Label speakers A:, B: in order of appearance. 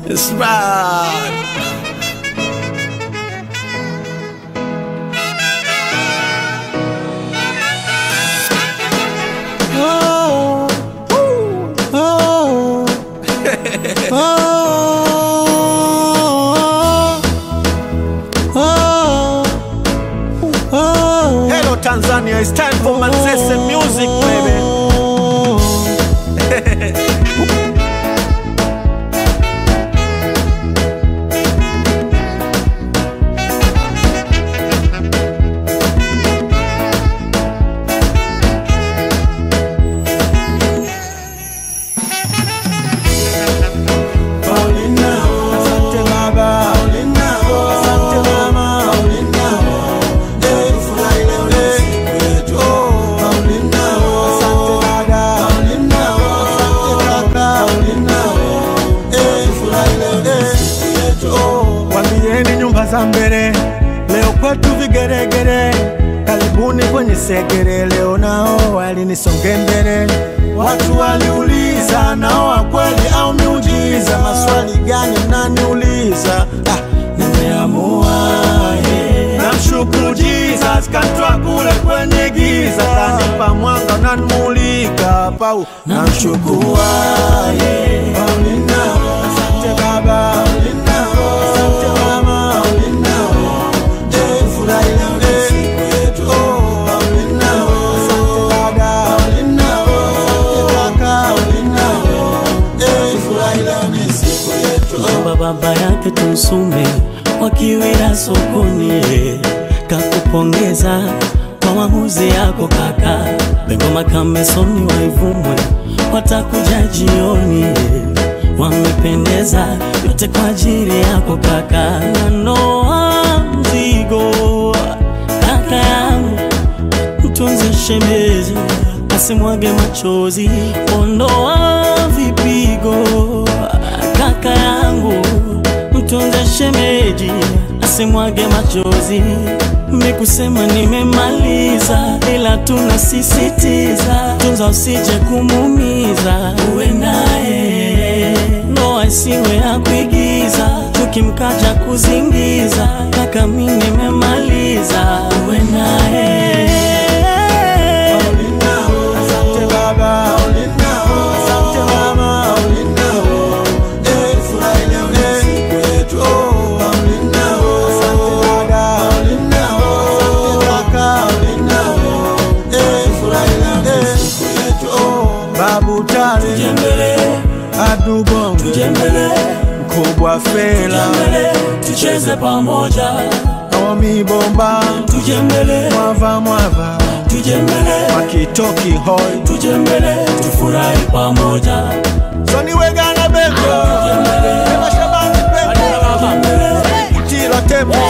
A: It's right.
B: Oh, oh, oh, oh, oh.
A: Hello Tanzania, it's time for Manzese music, baby.
B: Asante baba, asante mama, Eh, furahi leo ni siku yetu. Asante dada, asante kaka, Eh, furahi leo ni siku yetu. Wambieni nyumba za mbele, leo kwetu vigeregere, karibuni kwenye segere, leo nao walinisonge mbele. Watu waliuliza nao wa kweli au miujiza, maswali gani mnaniuliza? Ah, nimeamua yeah. Namshukuru Jesus kantoa kule kwenye giza, kanipa mwanga unanimulika pau, namshukuru yeah. Paulina, asante baba, asante mama, Eh, furahi leo ni siku yetu. Paulina, asante dada, asante kaka, Eh, furahi leo ni siku yetu.
C: Baba baba yake tumsume wakiwira sokoni, kakupongeza kwa maamuzi yako kaka. Bengoma kamesoni waivumwe watakuja jioni, wamependeza yote kwa ajili yako kaka. Nanoa mzigo kaka yangu mtunze shemeji asimwage machozi, ondoa vipigo kaka yangu, mtunze shemeji asimwage machozi. Mikusema nimemaliza, ila tunasisitiza, tunza usije kumuumiza, uwe naye ndoa isiwe ya kuigiza, tukimkaja kuzingiza, kaka mi nimemaliza, uwe naye
B: Asante baba, asante mama, Eh, furahi leo ni siku yetu. Asante dada, asante kaka, Eh, furahi leo ni siku yetu. Babu Tale,
C: Tujembele,
B: Adubongo,
C: tujembele,
B: Mkubwa Fela,
C: tujembele, tucheze pamoja,
B: Naomi Bomba,
C: tujembele,
B: Mwava Mwava,
C: tujembele,
B: Makitoki Hoi,
C: tujembele, tufurahi pamoja.
B: Soni Wegana Beko, Ema Shabani Beko, Kutila Tembo,